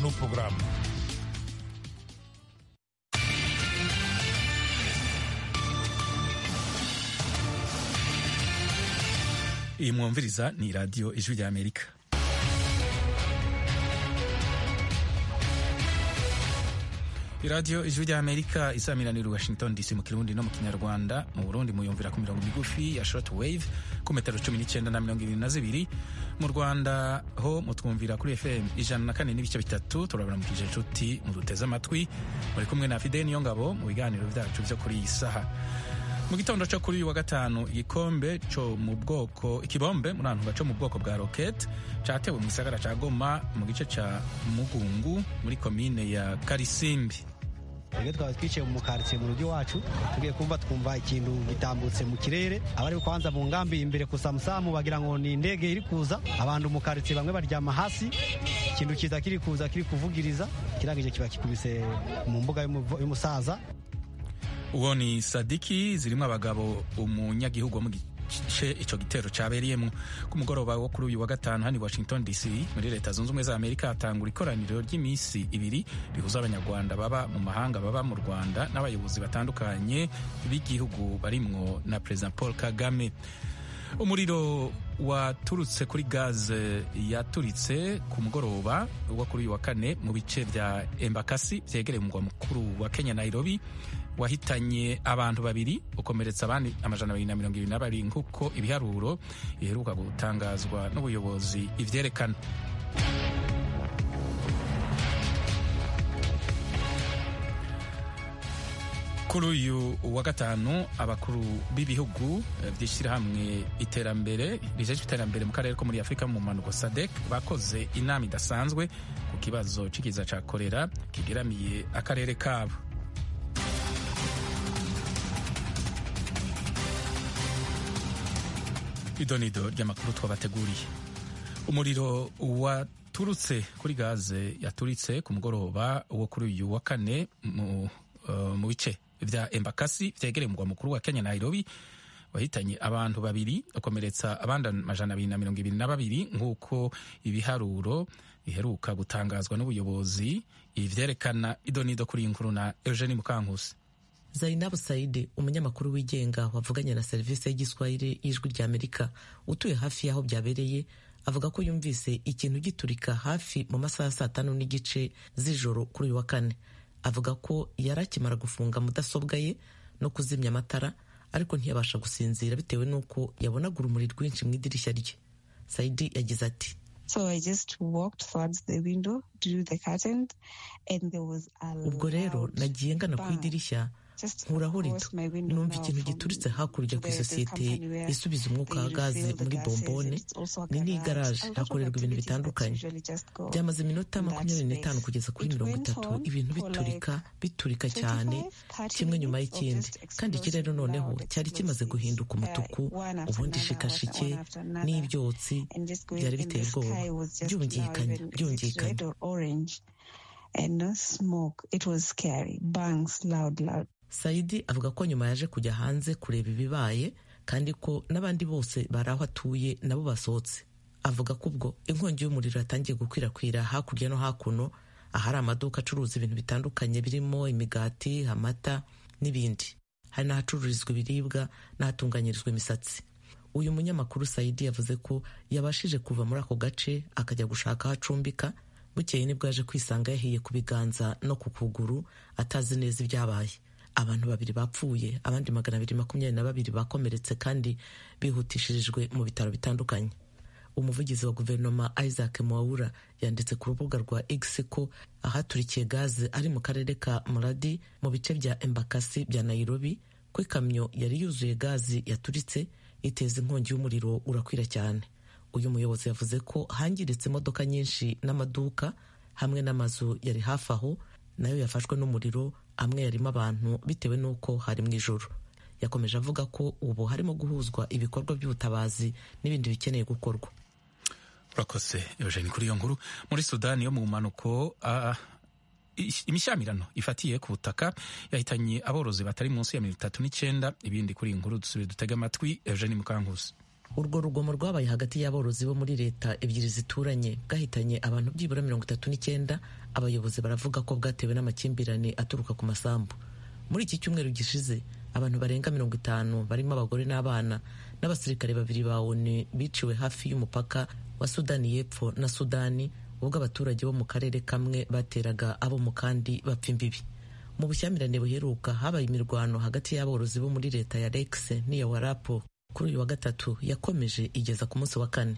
no programa. iyi mwumviriza ni radiyo ijwi ry'amerika iradiyo ijwi ry'amerika isamiranira washington dc mu kirundi no mu kinyarwanda mu burundi muyumvira ku mirongo migufi ya short wave ku metero cumi n'icyenda na mirongo irindwi na zibiri mu rwanda ho mutwumvira kuri fm ijana na kane n'ibice bitatu turabaramukije inshuti muduteze amatwi muri kumwe na fide niyongabo mu biganiro byacu byo kuri iyi saha mu gitondo cyo kuri uyu wa gatanu igikombe cyo mu bwoko ikibombe muri ahantu cyo mu bwoko bwa rokete cyatewe mu gisagara cya goma mu gice cya mugungu muri komine ya karisimbi twebwe twaba twicaye mu karitsiye mu rugo iwacu tugiye kumva twumva ikintu gitambutse mu kirere abari kwanza mu ngambi imbere gusa musamu bagira ngo ni indege iri kuza abantu mu karitsiye bamwe baryama hasi ikintu kiza kiri kuza kiri kuvugiriza kirangije kiba kikubise mu mbuga y'umu- y'umusaza uwo ni sadiki zirimo abagabo umunyagihugu wo mu gice icyo gitero cyabereyemo ku mugoroba wo kuri uyu wa gatanu hano i washington dc muri leta zunze ubumwe za amerika hatangura ikoraniro ry'iminsi ibiri rihuza abanyarwanda baba mu mahanga baba mu rwanda n'abayobozi batandukanye b'igihugu barimwo na perezida paul kagame umuriro waturutse kuri gaze yaturitse ku mugoroba wo kuri uyu wa kane mu bice bya embakasi byegereye umugwa mukuru wa kenya nairobi wahitanye abantu babiri ukomeretsa abandi amajana abiri na mirongo ibiri na babiri nk'uko ibiharuro biheruka gutangazwa n'ubuyobozi ibyerekana kuri uyu wa gatanu abakuru b'ibihugu eh, by'ishyirahamwe iterambere rijejwe iterambere mu karere ko muri afurika mu mpanuko sadek bakoze inama idasanzwe ku kibazo cy'ikiza cya korera kigeramiye akarere kabo idonido ry'amakuru twabateguriye umuriro waturutse kuri gaze yaturitse ku mugoroba wo kuri uyu wa kane mu eh, mu bice bya embakasi byegereye umugwa mukuru wa kenya nairobi wahitanye abantu babiri ukomeretsa abandi amajana abiri na mirongo ibiri na babiri nk'uko ibiharuro biheruka gutangazwa n'ubuyobozi ibi byerekana idonido kuri iyi nkuru na eugenie mukankusi zainabu saide umunyamakuru wigenga wavuganye na serivisi y'igiswahili y'ijwi ry'amerika utuye hafi y'aho byabereye avuga ko yumvise ikintu giturika hafi mu masaha ya saa tanu n'igice z'ijoro kuri uyu wa kane avuga ko yari akimara gufunga mudasobwa ye no kuzimya amatara ariko ntiyabasha gusinzira bitewe n'uko yabonaga urumuri rwinshi mu idirishya rye saidi yagize ati So I just walked towards the window, drew the curtain, and there was a ubwo rero loud nagiye ngana ku bang. idirishya Just nkuraho across rito my window numva now ikintu from gituritse hakurya ku the- the isosiyete company where isubiza umwuka wa they gaze refill the muri gases. bombone It's also a ni garage. n'igaraje A lot of hakorerwa ibintu activities that bitandukanye usually just go byamaze iminota in that makumyabiri n'itanu space. kugeza kuri It mirongo went itatu on ibintu for biturika like biturika cyane 25, kimwe nyuma 30 y'ikindi minutes of just kandi ikirere explosive noneho loud cyari kimaze explosives. guhinduka Uh, umutuku one after ubundi another, ishikashike one after another. n'ibyotsi and just going byari and the biteye ubwoba sky was just now byumvikanye even is it byumvikanye red or orange and no smoke it was scary bangs loud loud Saidi avuga ko nyuma yaje kujya hanze kureba ibibaye kandi ko n'abandi bose bari aho atuye nabo basohotse avuga ko ubwo inkongi y'umuriro yatangiye gukwirakwira hakurya no hakuno ahari amaduka acuruza ibintu bitandukanye birimo imigati amata n'ibindi hari n'ahacururizwa ibiribwa n'ahatunganyirizwa imisatsi uyu munyamakuru Saidi yavuze ko yabashije kuva muri ako gace akajya gushaka aho acumbika bukeye nibwo yaje kwisanga yahiye ku biganza no ku kuguru atazi neza ibyabaye abantu babiri bapfuye abandi magana abiri makumyabiri na babiri bakomeretse kandi bihutishirijwe mu bitaro bitandukanye umuvugizi wa guverinoma isaac mwawura yanditse ku rubuga rwa x ko ahaturikiye gaze ari mu karere ka muradi mu bice bya embakasi bya nairobi ko ikamyo yari yuzuye gazi yaturitse iteza inkongi y'umuriro urakwira cyane uyu muyobozi yavuze ko hangiritse imodoka nyinshi n'amaduka hamwe n'amazu yari hafi aho nayo yafashwe n'umuriro amwe yarimo abantu bitewe n'uko hari mu ijoro yakomeje avuga ko ubu harimo guhuzwa ibikorwa by'ubutabazi n'ibindi bikeneye gukorwa urakoze eugene kuri iyo nkuru muri sudani yo mu mpanuko ah, ish- imishyamirano ifatiye ku butaka yahitanye aborozi batari munsi ya mirongo itatu n'icyenda ibindi kuri iyi nkuru dusubiye dutega amatwi eugene mukankusi urwo rugomo rwabaye hagati y'aborozi bo muri leta ebyiri zituranye bwahitanye abantu byibura mirongo itatu n'icyenda abayobozi baravuga ko bwatewe n'amakimbirane aturuka ku masambu muri iki cyumweru gishize abantu barenga mirongo itanu barimo abagore n'abana n'abasirikare babiri ba onu biciwe hafi y'umupaka wa sudani y'epfo na sudani ubwo abaturage bo mu karere kamwe bateraga abo mu kandi bapfa imbibi mu bushyamirane buheruka habaye imirwano hagati y'aborozi bo muri leta ya legisi n'iya warapo kuri uyu wa gatatu yakomeje igeza ku munsi wa kane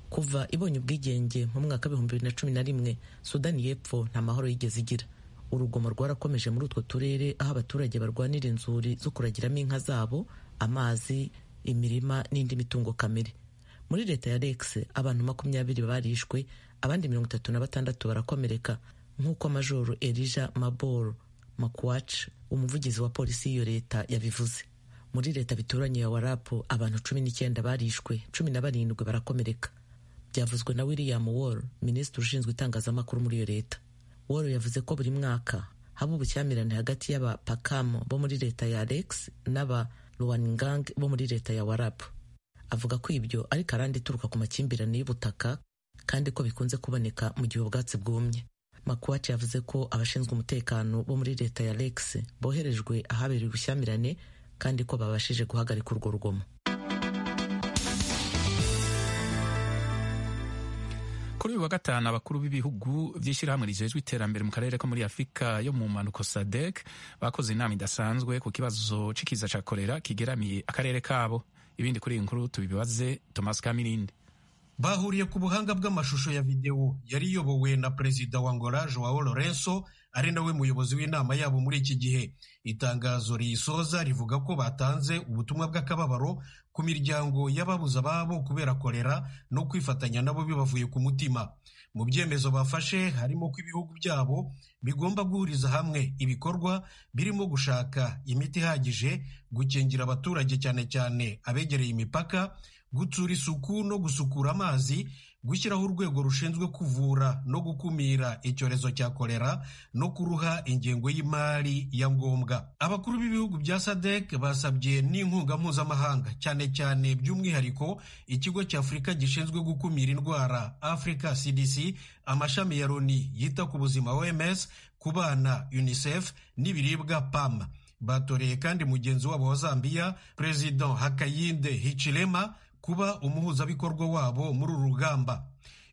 kuva ibonye ubwigenge mu mwaka w'ibihumbi bibiri na cumi na rimwe sudani y'epfo nta mahoro yigeze igira urugomo rwarakomeje muri utwo turere aho abaturage barwanira inzuri zo kuragiramo inka zabo amazi imirima n'indi mitungo kamere muri leta ya rex abantu makumyabiri barishwe abandi mirongo itatu na batandatu barakomereka nk'uko majoro erija maboro makwaci umuvugizi wa polisi y'iyo leta yabivuze muri leta bituranye ya warapu abantu cumi n'icyenda barishwe cumi na barindwi barakomereka byavuzwe na william wall minisitiri ushinzwe itangazamakuru muri iyo leta wall yavuze ko buri mwaka haba ubushyamirane hagati y'abapakamo bo muri leta ya alex n'aba ruwaningang bo muri leta ya warapu avuga ko ibyo ari karande ituruka ku makimbirane y'ubutaka kandi ko bikunze kuboneka mu gihe ubwatsi bwumye makuwaci yavuze ko abashinzwe umutekano bo muri leta ya alex boherejwe ahabereye ubushyamirane kandi ko babashije guhagarika urwo rugomo kuri uyu wa gatanu abakuru b'ibihugu by'ishyirahamwe rijejwe iterambere mu karere ko muri afurika yo mu mpanuka sadek bakoze inama idasanzwe ku kibazo cy'ikiza cya korera kigeramiye akarere kabo ibindi kuri iyi nkuru tubibaze tomasi kamirinde bahuriye ku buhanga bw'amashusho ya videwo yari iyobowe na perezida wa ngora joao lorenso ari nawe muyobozi w'inama yabo muri iki gihe itangazo riyisoza rivuga ko batanze ubutumwa bw'akababaro ku miryango y'ababuze ababo kubera korera no kwifatanya nabo bibavuye ku mutima mu byemezo bafashe harimo ko ibihugu byabo bigomba guhuriza hamwe ibikorwa birimo gushaka imiti ihagije gukingira abaturage cyane cyane abegereye imipaka gutsura isuku no gusukura amazi gushyiraho urwego rushinzwe kuvura no gukumira icyorezo cya kolera no kuruha ingengo y'imari ya ngombwa abakuru b'ibihugu bya sadek basabye n'inkunga mpuzamahanga cyane cyane by'umwihariko ikigo cya afurika gishinzwe gukumira indwara africa cdc amashami ya loni yita ku buzima oms ku bana unicef n'ibiribwa pam batoreye kandi mugenzi wabo wa zambiya perezida hakayinde hichilema kuba umuhuzabikorwa wabo muri uru rugamba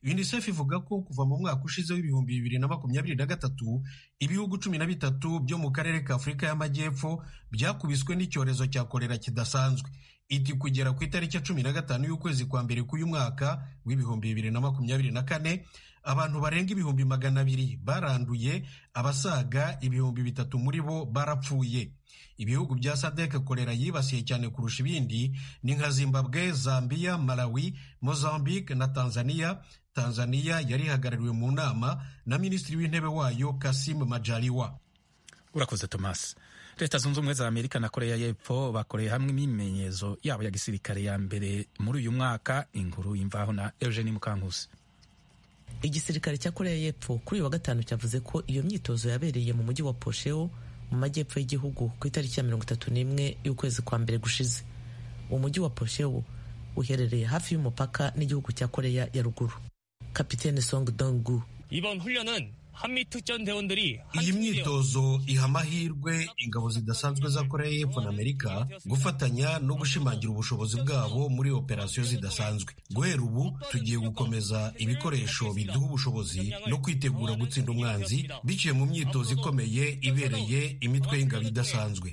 unicef ivuga ko kuva mu mwaka ushize w'ibihumbi bibiri na makumyabiri na gatatu ibihugu cumi na bitatu byo mu karere ka afurika y'amajyepfo byakubiswe n'icyorezo cya korera kidasanzwe iti kugera ku itariki ya cumi na gatanu y'ukwezi kwa mbere k'uyu mwaka w'ibihumbi bibiri na makumyabiri na kane abantu barenga ibihumbi magana abiri baranduye abasaga ibihumbi bitatu muri bo barapfuye ibihugu bya sadek korera yibasiye cyane kurusha ibindi ni nka zimbabwe zambiya malawi mozambique na tanzania tanzania yari ihagarariwe mu nama na minisitiri w'intebe wayo kasim majaliwa urakoze tomasi leta zunze ubumwe za amerika na koreya y'epfo bakoreye hamwe imyimenyerezo yabo ya gisirikare ya mbere muri uyu mwaka inkuru y'imvaho na eugene mukankusi igisirikare cya koreya y'epfo kuri uyu wa gatanu cyavuze ko iyo myitozo yabereye mu mujyi wa posheo mu majyepfo y'igihugu ku itariki ya mirongo itatu n'imwe y'ukwezi kwa mbere gushize umujyi wa posheo uherereye hafi y'umupaka n'igihugu cya koreya ya ruguru kapitene song dongu iyi myitozo iha amahirwe ingabo zidasanzwe za koreya y'epfo na amerika gufatanya no gushimangira ubushobozi bwabo muri operasiyo zidasanzwe guhera ubu tugiye gukomeza ibikoresho biduha ubushobozi no kwitegura gutsinda umwanzi biciye mu myitozo ikomeye ibereye imitwe y'ingabo idasanzwe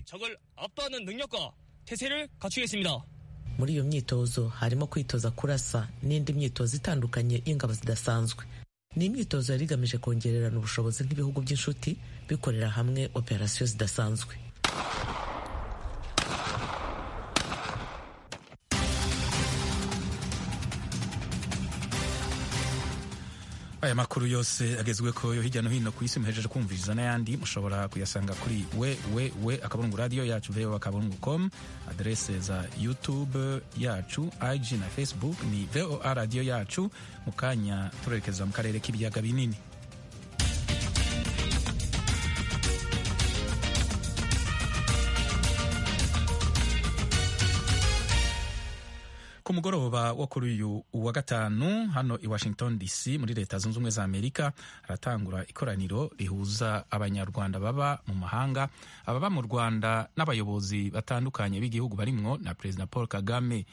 muri iyo myitozo harimo kwitoza kurasa n'indi myitozo itandukanye y'ingabo zidasanzwe ni imyitozo yari igamije kongererana ubushobozi nk'ibihugu by'inshuti bikorera hamwe operasiyo zidasanzwe aya makuru yose agezwe ko yo hirya no hino ku isi muhejeje kumviriza n'ayandi mushobora kuyasanga kuri we we we akaburungu radiyo yacu vewe akaburungu komu aderese za yutube yacu ig na facebook ni voa radiyo yacu mu kanya turerekeza mu karere k'ibiyaga binini ku mugoroba wo kuri uyu wa gatanu hano i washington dc muri leta zunze ubumwe za amerika haratangura ikoraniro rihuza abanyarwanda baba mu mahanga ababa mu rwanda n'abayobozi batandukanye b'igihugu barimwo na perezida paul kagame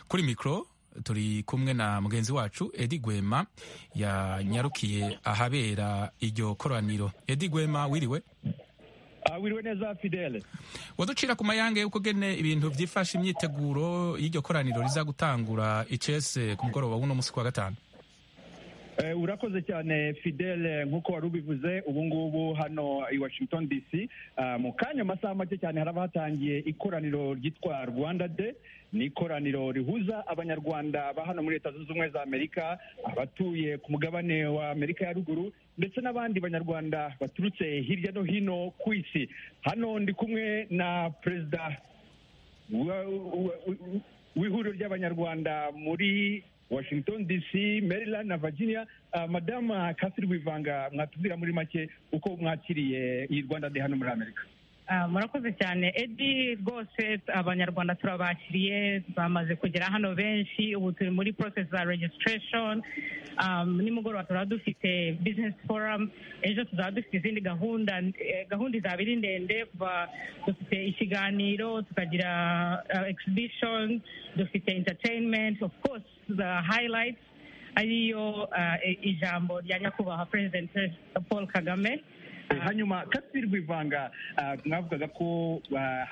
kuri mikoro turi kumwe na mugenzi wacu edi gwema yanyarukiye ahabera iryo koraniro edi gwema wiriwe wiriwe neza fidele waducira ku mayange y'uko gene ibintu byifashe imyiteguro y'iryo koraniro riza gutangura icese ku mugoroba w'uno munsi kwa gatanu urakoze cyane fidele nk'uko wari ubivuze ubu ngubu hano i washington dc mu kanya amasaha make cyane haraba hatangiye ikoraniro ryitwa rwanda de ni ikoraniro rihuza abanyarwanda ba hano muri leta zunze ubumwe za amerika abatuye ku mugabane wa amerika ya ruguru ndetse n'abandi banyarwanda baturutse hirya no hino ku isi hano ndi kumwe na perezida w'ihuriro ry'abanyarwanda muri washington dc maryland na virginia madama kasiri wivanga mwatubwira muri make uko mwakiriye iyi rwanda de hano muri amerika murakoze cyane edi rwose abanyarwanda turabakiriye bamaze kugera hano benshi ubu turi muri process za registration nimugoroba turaba dufite business forum ejo tuzaba dufite izindi gahunda gahunda izaba ari ndende dufite ikiganiro tukagira exhibition dufite entertainment of course the highlights ariyo ijambo rya nyakubahwa perezida paul kagame hanyuma kasiri rwivanga mwavugaga ko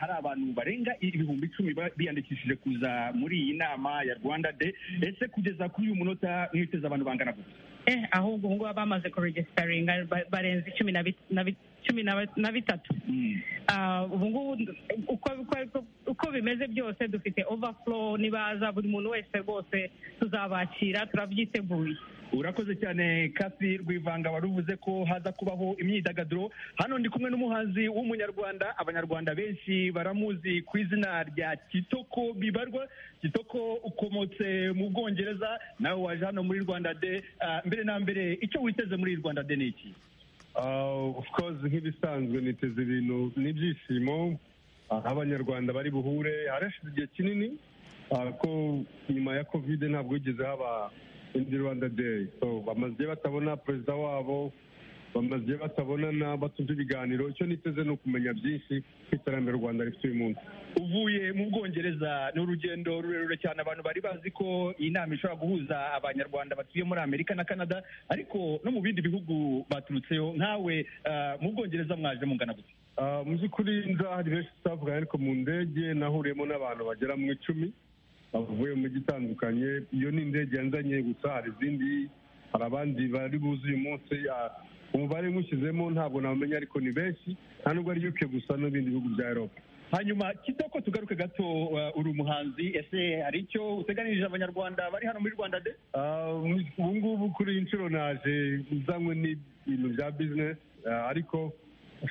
hari abantu barenga ibihumbi icumi biyandikishije kuza muri iyi nama ya rwanda de ese kugeza kuri uyu munota mwiteze abantu bangana gutya ahubwo ubu ngubu bamaze kuregisitaringa barenze icumi na bitatu ubu ngubu uko bimeze byose dufite overflow nibaza buri muntu wese rwose tuzabakira turabyiteguye urakoze cyane kasi rwivanga wari uvuze ko haza kubaho imyidagaduro hano ndi kumwe n'umuhanzi w'umunyarwanda abanyarwanda benshi baramuzi ku izina rya kitoko bibarwa kitoko ukomotse mu bwongereza nawe waje hano muri rwanda de mbere na mbere icyo witeze muri rwanda de ni iki nk'ibisanzwe niteze ibintu n'ibyishimo abanyarwanda bari buhure harashize igihe kinini ko nyuma ya kovide ntabwo wigeze haba indi rwanda deyi bamaze batabona perezida wabo bamaze batabonana batumva ibiganiro icyo niteze ni ukumenya byinshi ku iterambere u rwanda rifite uyu munsi uvuye mu bwongereza ni urugendo rurerure cyane abantu bari bazi ko iyi nama ishobora guhuza abanyarwanda batuye muri amerika na canada ariko no mu bindi bihugu baturutseho nkawe mu bwongereza mwaje mungana gutya mu by'ukuri hari benshi tutavuga ariko mu ndege nahuriyemo n'abantu bagera mu icumi bavuye mu mijyi itandukanye iyo ni indege yanzanye gusa hari izindi hari abandi bari buze uyu munsi umubare nywushyizemo ntabwo namenya ariko ni benshi nta nubwo ari yuke gusa n'ibindi bihugu bya eropa hanyuma kitoko tugaruke gato uri umuhanzi ese hari icyo uteganirije abanyarwanda bari hano muri rwanda de ubu ngubu kuri iyi nshuro naje uzanywe n'ibintu bya bizinesi ariko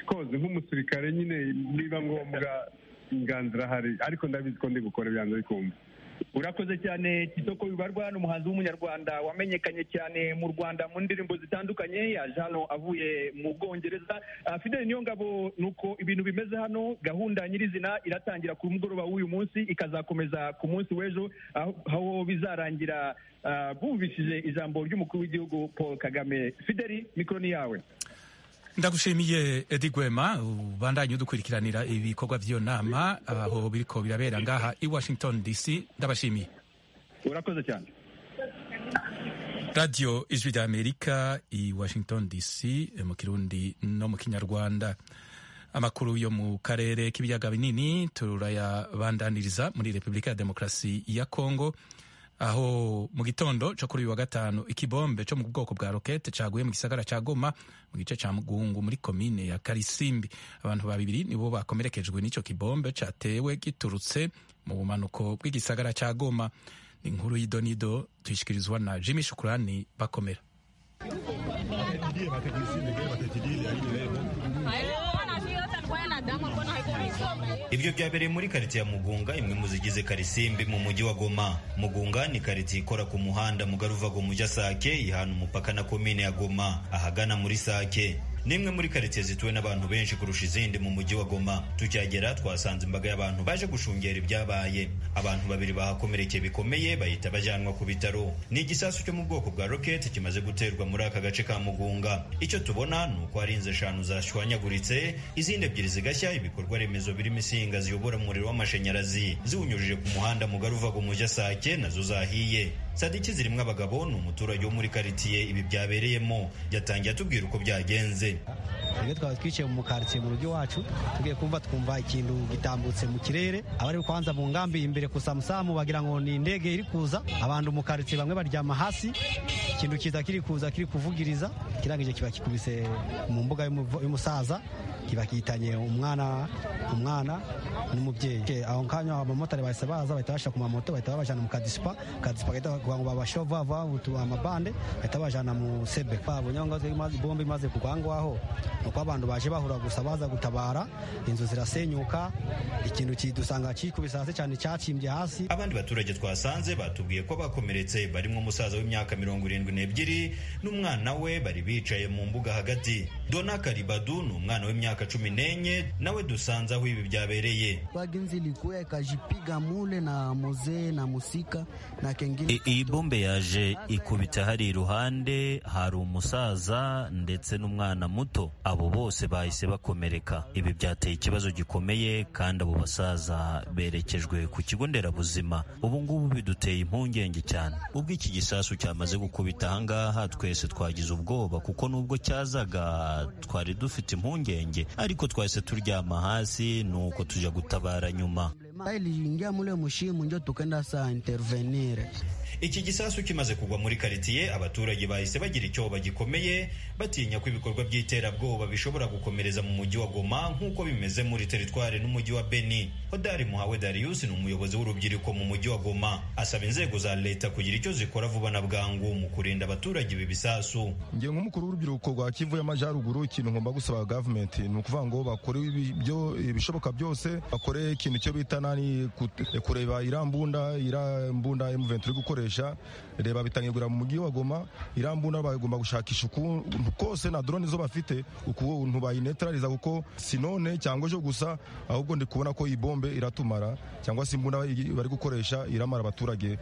koze nk'umusirikare nyine niba ngombwa inganzira hari ariko ndabizi ko ndi bukore byanze bikunze urakoze cyane kitoko bibarwa ni umuhanzi w'umunyarwanda wamenyekanye cyane mu rwanda mu ndirimbo zitandukanye yaje hano avuye mu bwongereza fideli niyo ngabo ni uko ibintu bimeze hano gahunda nyirizina iratangira ku mugoroba w'uyu munsi ikazakomeza ku munsi w'ejo aho bizarangira bumvishije ijambo ry'umukuru w'igihugu paul kagame fideli mikoro ni yawe ndagushimiye edi gwema ubandanye udukurikiranira ibikorwa by'iyo nama aho biriko birabera ngaha i washington dc ndabashimiye urakoze cyane radiyo ijwi rya amerika i washington dc mu kirundi no mu kinyarwanda amakuru yo mu karere k'ibiyaga binini turayabandaniriza muri repubulika ya demokarasi ya kongo aho mu gitondo cyo kuri uyu wa gatanu ikibombe cyo mu bwoko bwa rokete cyaguye mu gisagara cya goma mu gice cya mugungu muri komine ya karisimbi abantu babiri nibo bakomerekejwe n'icyo kibombe cyatewe giturutse mu bumanuko bw'igisagara cya goma ni inkuru y'idonido tuyishyikirizwa na jimmy shukurani bakomera ibyo byabereye muri karitsiye ya mugunga imwe mu zigize karisimbi mu mujyi wa goma mugunga ni karitsiye ikora ku muhanda mugaruva go mujya sake ihana umupaka na komine ya goma ahagana muri sake n'imwe muri karitsiye zituwe n'abantu benshi kurusha izindi mu mujyi wa Goma tukihagera twasanze imbaga y'abantu baje gushungera ibyabaye abantu babiri bahakomerekeye bikomeye bahita bajyanwa ku bitaro ni igisasu cyo mu bwoko bwa roketi kimaze guterwa muri aka gace ka Mugunga icyo tubona ni uko hari inzu eshanu zashwanyaguritse izindi ebyiri zigashya ibikorwa remezo birimo insinga ziyobora umuriro w'amashanyarazi ziwunyujije ku muhanda mugari uva mu Sake nazo zahiye sadiki zirimo abagabo ni umuturage wo muri karitsiye ibi byabereyemo yatangiye atubwira uko byagenze twebwe twaba twicaye mu karitsiye mu rugo iwacu tugiye kumva twumva ikintu gitambutse mu kirere abari kwanza mu nkambi imbere ku samusamu bagira ngo ni indege iri kuza abantu mu karitsiye bamwe baryama hasi ikintu kiza kiri kuza kiri kuvugiriza kirangije kiba kikubise mu mbuga y'umusaza kiba kitanye umwana umwana n'umubyeyi aho kanya abamotari bahise baza bahita bashyira ku mamoto bahita babajyana mu kadisipa kadisipa gahita kugira ngo babashova bavutura amabande bahita bajyana mu sebe babo nyangwa bombe imaze kugwa aho ngaho ni uko abantu baje bahura gusa baza gutabara inzu zirasenyuka ikintu kidusanga kikubise hasi cyane cyacimbye hasi abandi baturage twasanze batubwiye ko bakomeretse barimo umusaza w'imyaka mirongo irindwi n'ebyiri n'umwana we bari bicaye mu mbuga hagati dona karibadu ni umwana w'imyaka cumi n'enye nawe dusanze aho ibi byabereye wagenzi likuya ikajipiga mule na muzee na musika na kengine iyi bombe yaje ikubita hari iruhande hari umusaza ndetse n'umwana muto abo bose bahise bakomereka ibi byateye ikibazo gikomeye kandi abo basaza berekejwe ku kigo nderabuzima ubu ngubu biduteye impungenge cyane ubwo iki gisasu cyamaze gukubita aha ngaha twese twagize ubwoba kuko nubwo cyazaga twari dufite impungenge ariko twahise turyama hasi nuko tujya gutabara nyuma iliingia mule mushimu njo tukenda saa intervenire iki gisasu kimaze kugwa muri karitsiye abaturage bahise bagira icyoba gikomeye batinya ko ibikorwa by'iterabwoba bishobora gukomereza mu mujyi wa goma nk'uko bimeze muri teritwari n'umujyi wa beni hodari muhawe darius ni umuyobozi w'urubyiruko mu mujyi wa goma asaba inzego za leta kugira icyo zikora vuba na bwangu mu kurinda abaturage ibi bisasu ngiye nk'umukuru w'urubyiruko rwa kivu y'amajyaruguru ikintu ngomba gusaba gavumenti ni ukuvuga ngo bakore ibishoboka byose bakore ikintu cyo bita ni kureba iriya mbunda iriya mbunda emuventi uri gukoresha reba bitangirwa mu mujyi wa goma iriya mbunda bagomba gushakisha ukuntu kose na drone zo bafite ukuntu bayinetarariza kuko si none cyangwa ejo gusa ahubwo ndi kubona ko iyi bombe iratumara cyangwa se imbunda bari gukoresha iramara abaturage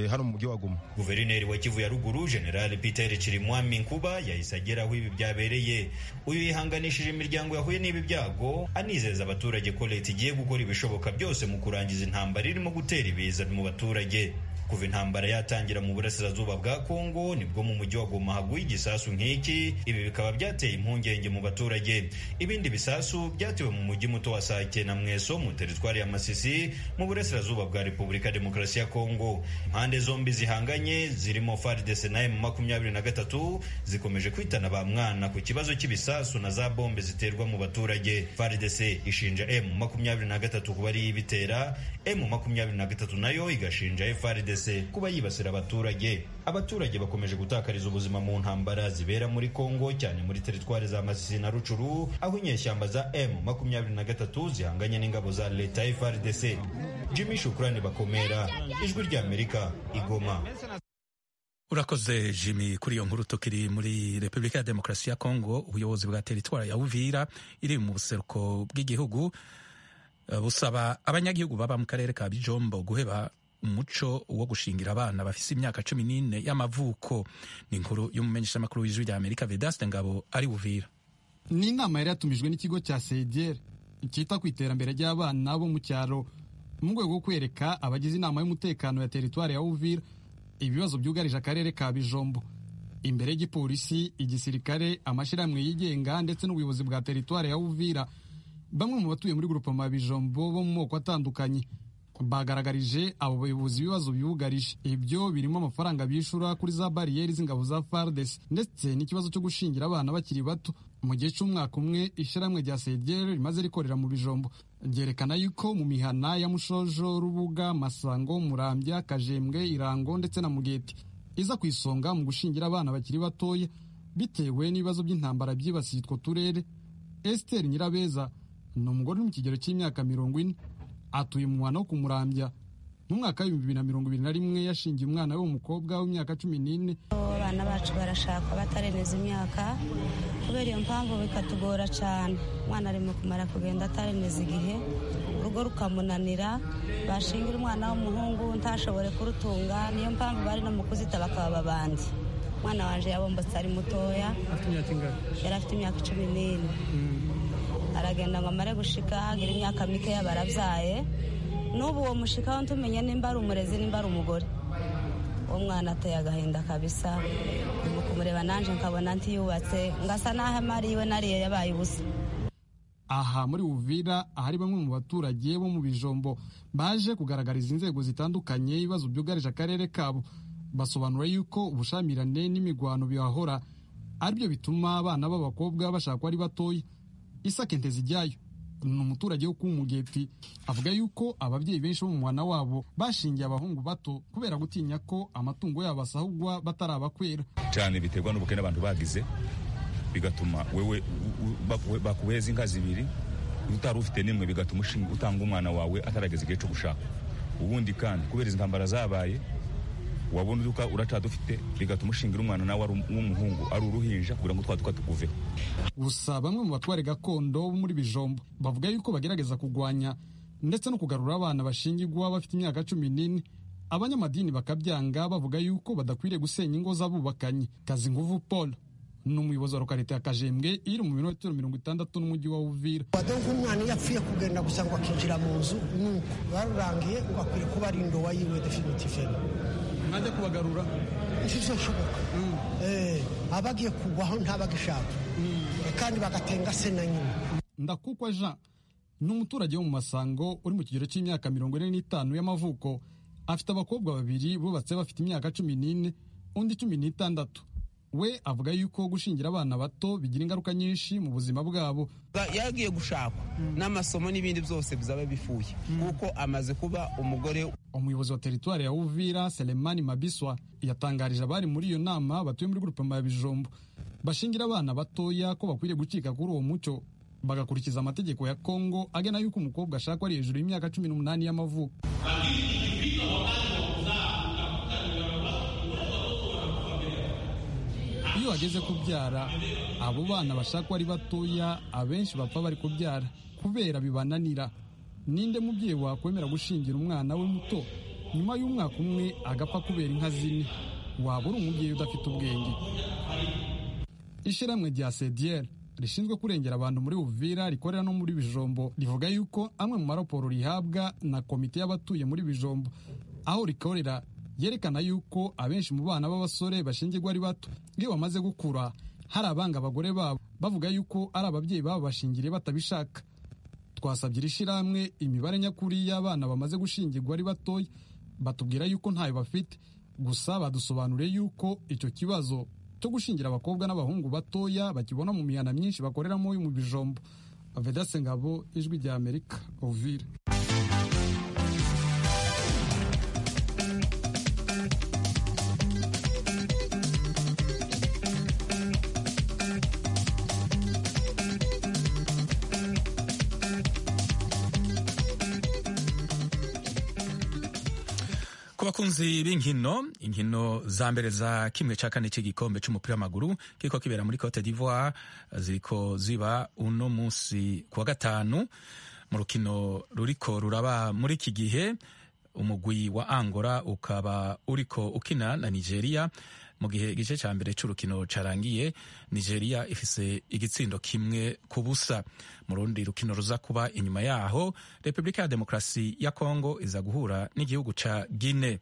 hano mu mujyi wa goma guverineri wa kivu ya ruguru general peter kirimwami nkuba yahise agera aho ibi byabereye uyu yihanganishije imiryango yahuye n'ibi byago anizeza abaturage ko leta igiye gukora ibishoboka byose mu kurangiza intambara irimo gutera ibiza mu baturage kuva intambara yatangira mu burasirazuba bwa kongo nibwo mu mujyi wa goma haguye igisasu nk'iki ibi bikaba byateye impungenge mu baturage ibindi bisasu byatewe mu mujyi muto wa sake na mweso mu teritwari ya masisi mu burasirazuba bwa repubulika demokarasi ya kongo impande zombi zihanganye zirimo faridese na emu makumyabiri na gatatu zikomeje kwitana ba mwana ku kibazo cy'ibisasu na za bombe ziterwa mu baturage faridese ishinja emu makumyabiri na gatatu kuba ariyo ibitera emu makumyabiri na gatatu nayo igashinja faridese kuba yibasira abaturage abaturage bakomeje gutakariza ubuzima mu ntambara zibera muri kongo cyane muri teritwari za masisi na rucuru aho inyeshyamba za m makumyabiri na gatatu zihanganye n'ingabo za leta frdc jimmy shukurani bakomera ijwi ry'amerika igoma urakoze jimmy kuri iyo nkuru tukiri muri repubulika ya demokarasi ya kongo ubuyobozi bwa teritwari ya uvira iri mu buseruko bw'igihugu busaba abanyagihugu baba mu karere ka bijombo guheba umuco wo gushingira abana bafise imyaka cumi n'ine y'amavuko ni inkuru y'umumenyeshamakuru w'ijwi rya amerika vedaste ngabo ari buvira ni inama yari yatumijwe n'ikigo cya sediyeri cyita ku iterambere ry'abana bo mu cyaro mu rwego rwo kwereka abagize inama y'umutekano ya teritwari ya uvira ibibazo byugarije akarere ka bijombo imbere y'igipolisi igisirikare amashyirahamwe yigenga ndetse n'ubuyobozi bwa teritwari ya uvira bamwe mu batuye muri grupoma bijombo bo mu moko atandukanye bagaragarije abo bayobozi ibibazo bibugarije ibyo birimo amafaranga bishyura kuri za bariyeri z'ingabo za fardesi ndetse n'ikibazo cyo gushingira abana bakiri bato mu gihe cy'umwaka umwe ishyirahamwe rya sedere rimaze rikorera mu bijombo ryerekana yuko mu mihana ya mushojo rubuga masango murambya kajembwe irango ndetse na mugeti iza ku isonga mu gushingira abana bakiri batoya bitewe n'ibibazo by'intambara byibasiye utwo turere esiteri nyirabeza ni umugore uri mu kigero cy'imyaka mirongo ine atuye mu mwana wo kumurambya mu mwaka w'ibihumbi bibiri na mirongo ibiri na rimwe yashingiye umwana we w'umukobwa w'imyaka cumi n'ine abana bacu barashaka batareneza imyaka kubera iyo mpamvu bikatugora cyane umwana arimo kumara kugenda atareneza igihe urugo rukamunanira bashingira umwana w'umuhungu ntashobore kurutunga niyo mpamvu bari no mu kuzita bakaba babandi umwana wanjye yabombotse ari mutoya yari afite imyaka cumi n'ine aragenda ngo amare gushika agira imyaka mikeya barabyaye n'ubu uwo mushikaho ntumenye nimba ari umurezi nimba ari umugore uwo mwana ateye agahinda kabisa mu kumureba nanjye nkabona ntiyubatse ngasa n'aho amari iwe nariyo yabaye ubusa aha muri Uvira ahari bamwe mu baturage bo mu bijombo baje kugaragariza inzego zitandukanye ibibazo byugarije akarere kabo basobanura yuko ubushyamirane n'imigwano bihahora aribyo bituma abana b'abakobwa bashakwa ari batoya isake ntezijyayo ni umuturage wo kumugeti avuga yuko ababyeyi benshi bo mu mwana wabo bashingiye abahungu bato kubera gutinya ko amatungo yabo asahugwa batarabakwera cyane biterwa n'ubukene abantu bagize bigatuma wewe bakuheza inka zibiri utari ufite nimwe bigatuma utanga umwana wawe atarageza igihe cyo gushaka ubundi kandi kubera izi ntambara zabaye wabona uduka uracadufite bigatuma ushingira umwana nawe ari uw'umuhungu ari uruhinja kugira ngo twa duka tukuveho gusa bamwe mu batware gakondo bo muri bijombo bavuga yuko bagerageza kurwanya ndetse no kugarura abana bashingirwa bafite imyaka cumi n'ine abanyamadini bakabyanga bavuga yuko badakwiriye gusenya ingo z'abubakanye kazi nguvu paul ni umuyobozi wa lokalite ya kajembwe iri mu birometero mirongo itandatu n'umujyi wa uvira wado nk'umwana iyo apfuye kugenda gusa ngo akinjira mu nzu nuko barurangiye ugakwiriye kuba ari indowa yiwe definitivene mwajya kubagarura ishusho nshoboka abagiye kugwaho ntabagishaka kandi bagatenga se na nyina ndakukwa jean ni umuturage wo mu masango uri mu kigero cy'imyaka mirongo ine n'itanu y'amavuko afite abakobwa babiri bubatse bafite imyaka cumi n'ine undi cumi n'itandatu we avuga yuko gushingira abana bato bigira ingaruka nyinshi mu buzima bwabo yagiye gushakwa n'amasomo n'ibindi byose bizaba bifuye kuko amaze kuba umugore umuyobozi wa teritwari ya uvira selemani mabiswa yatangarije abari muri iyo nama batuye muri gurupema ya bijombo bashingira abana batoya ko bakwiriye gucika kuri uwo mucyo bagakurikiza amategeko ya kongo agena yuko umukobwa ashakwa ari hejuru y'imyaka cumi n'umunani y'amavuko iyo bageze kubyara abo bana bashakwa ari batoya abenshi bapfa bari kubyara kubera bibananira ninde mubyeyi wakwemera gushingira umwana we muto nyuma y'umwaka umwe agapfa kubera inka zine waba uri umubyeyi udafite ubwenge ishyirahamwe rya sediyeri rishinzwe kurengera abantu muri uvira rikorera no muri bijombo rivuga yuko amwe mu maraporo rihabwa na komite y'abatuye muri bijombo aho rikorera yerekana yuko abenshi mu bana b'abasore bashingirwa ari bato iyo bamaze gukura hari abanga abagore babo bavuga yuko ari ababyeyi babo bashingiriye batabishaka twasabye iri shyirahamwe imibare nyakuri y'abana bamaze gushingirwa ari batoya batubwira yuko ntayo bafite gusa badusobanuriye yuko icyo kibazo cyo gushingira abakobwa n'abahungu batoya bakibona mu mihana myinshi bakoreramo mu bijombo vedase ngabo ijwi rya amerika ovire abakunzi b'inkino inkino za mbere za kimwe cya kane cy'igikombe cy'umupira w'amaguru kiriko kibera muri cote d'ivoire ziriko ziba uno munsi ku wa gatanu mu rukino ruriko ruraba muri iki gihe umugwi wa angola ukaba uriko ukina na nigeria mu gihe igice cya mbere cy'urukino carangiye nigeria ifise igitsindo kimwe ku busa mu rundi rukino ruza kuba inyuma yaho repubulika ya demokarasi ya kongo iza guhura n'igihugu ca gine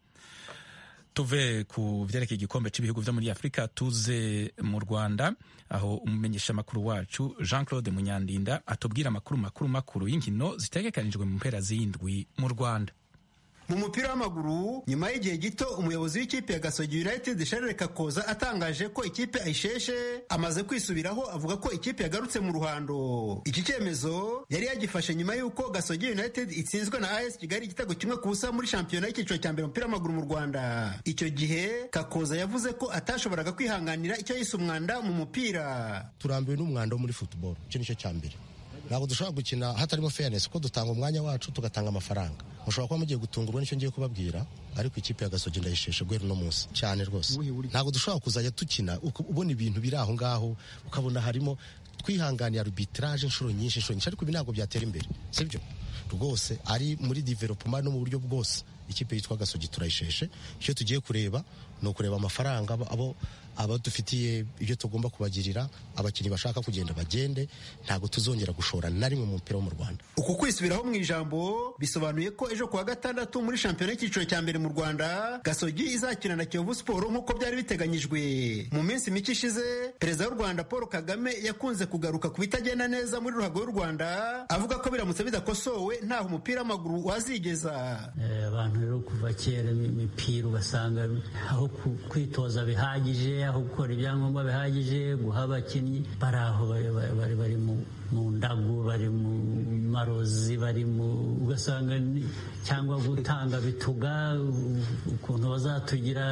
tuve ku vyerekeye igikombe c'ibihugu vyo muri afurika tuze mu rwanda aho umumenyesha makuru wacu jean claude munyandinda atubwira amakuru makuru makuru y'inkino zitegekanijwe mu mpera z'indwi mu rwanda mu mupira w'amaguru nyuma y'igihe gito umuyobozi w'ikipe ya gasogi united sharire kakoza atangaje ko ikipe ayisheshe amaze kwisubiraho avuga ko ikipe yagarutse mu ruhando iki cyemezo yari yagifashe nyuma y'uko gasogi united itsinzwe na as kigali igitego kimwe ku busa muri shampiyona y'icyiciro cya mbere umupira w'amaguru mu rwanda icyo gihe kakoza yavuze ko atashoboraga kwihanganira icyo yise umwanda mu mupira turambiwe n'umwanda wo muri football icyo nicyo cya mbere ntabwo dushobora gukina hatarimo fairness kuko dutanga umwanya wacu tugatanga amafaranga mushobora kuba mugiye gutungurwa nicyo ngiye kubabwira ariko ikipe ya gasogi ndayisheshe guhera uno munsi cyane rwose ntabwo dushobora kuzajya dukina uka- ubona ibintu biri aho ngaho ukabona harimo twihangane arbitrage inshuro nyinshi inshuro nyinshi ariko ibi ntabwo byatera imbere sibyo rwose ari muri development no mu buryo bwose ikipe yitwa gasogi turayisheshe icyo tugiye kureba ni ukureba amafaranga abo- abo abadufitiye ibyo tugomba kubagirira abakinnyi bashaka kugenda bagende ntabwo tuzongera gushora na rimwe mu mupira wo mu rwanda uku kwisubiraho mu ijambo bisobanuye ko ejo kuwa gatandatu muri shampiyona y'icyiciro cya mbere mu rwanda gasogi izakina na kiyovu siporo nk'uko byari biteganyijwe mu minsi mike ishize perezida w'u rwanda paul kagame yakunze kugaruka ku bitagenda neza muri ruhago y'u rwanda avuga ko biramutse bidakosowe ntaho umupira w'amaguru wazigeza Eh, abantu rero kuva kera imipira ugasanga aho ku- kwitoza bihagije aho gukora ibyangombwa bihagije guha abakinnyi bari aho bari, bari, bari, bari mu, mu ndagu bari mu marozi bari mu ugasanga ni- cyangwa gutanga bituga u- ukuntu bazatugira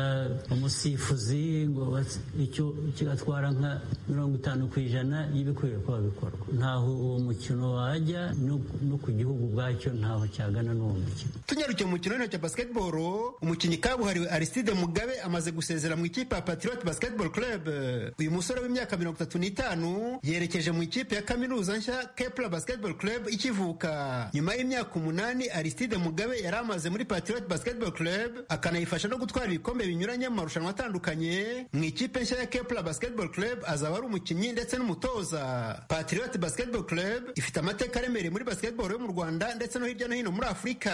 umusifuzi ngo bas- icyo kigatwara nka mirongo itanu ku ijana y'ibikwiye kuba bikorwa ntaho uwo mukino wajya no no ku gihugu ubwacyo ntaho cyagana n'uwo mukino tunyarukiye mu mukino w'intoki wa basketball umukinnyi kabuhariwe aristide mugabe amaze gusezera mu ikipe ya patriot basketball club uyu musore w'imyaka mirongo itatu n'itanu yerekeje mu ikipe ya kaminuza nshya kepler basketball club ikivuka nyuma y'imyaka umunani aristide mugabe yari amaze muri patriot basketball club akanayifasha no gutwara ibikombe binyuranye mu marushanwa atandukanye mu ikipe nshya ya kepler basketball club azaba ari umukinnyi ndetse n'umutoza patriot basketball club ifite amateka aremereye muri basketball yo mu rwanda ndetse no hirya no hino muri afurika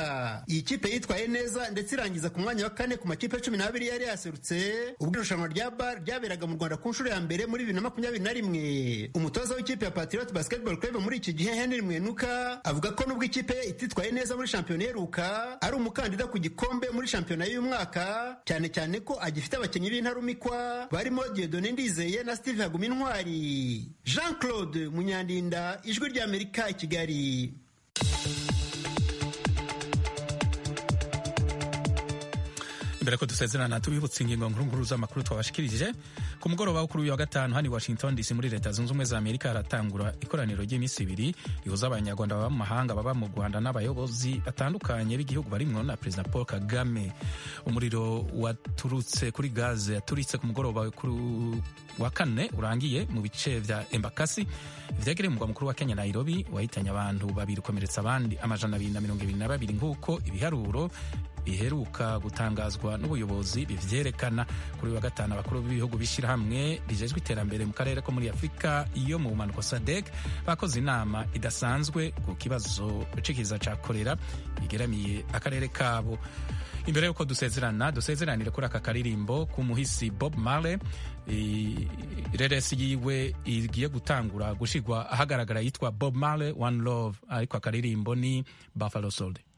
iyi kipe yitwaye neza ndetse irangiza ku mwanya wa kane ku makipe cumi n'abiri yari yaserutse ubwo irushanwa rya bar ryaberaga mu rwanda ku nshuro ya mbere muri bibiri na makumyabiri na rimwe umutoza w'ikipe ya patriot basketball club muri iki gihe henry mwenuka avuga ko nubwo ikipe ye ititwaye neza muri shampiyona iheruka ari umukandida ku gikombe muri shampiyona y'uyu mwaka cyane cyane ko agifite abakinnyi b'intarumikwa barimo diedone ndizeye na steve hagumintwari jean claude munyandinda ijwi ry'amerika i kigali imbere ko dusezerana tubibutse ingingo nkuru nkuru z'amakuru twabashikirije ku mugoroba wo kuri uyu wa gatanu hano i washington dc muri leta zunze ubumwe za amerika haratangura ikoraniro ry'iminsi ibiri rihuza abanyarwanda baba mu mahanga baba mu rwanda n'abayobozi batandukanye b'igihugu barimwo na perezida paul kagame umuriro waturutse kuri gaze yaturitse ku mugoroba kuri u- wa kane urangiye mu bice bya embakasi byegereye umurwa mukuru wa kenya nairobi wahitanye abantu babiri ukomeretsa abandi amajana abiri na mirongo ibiri na babiri nk'uko ibiharuro biheruka gutangazwa n'ubuyobozi bivyerekana kuri uyu wa gatanu abakuru b'ibihugu b'ishyirahamwe rijejwe iterambere mu karere ko muri afurika iyo mu bumanuko sadek bakoze inama idasanzwe ku kibazo cikiza ca korera igeramiye akarere kabo imbere y'uko dusezerana dusezeranire kuri aka karirimbo k'umuhisi bob marley I- reresi yiwe igiye gutangura gushigwa ahagaragara yitwa bob marley one love ariko akaririmbo ni buffalo soldier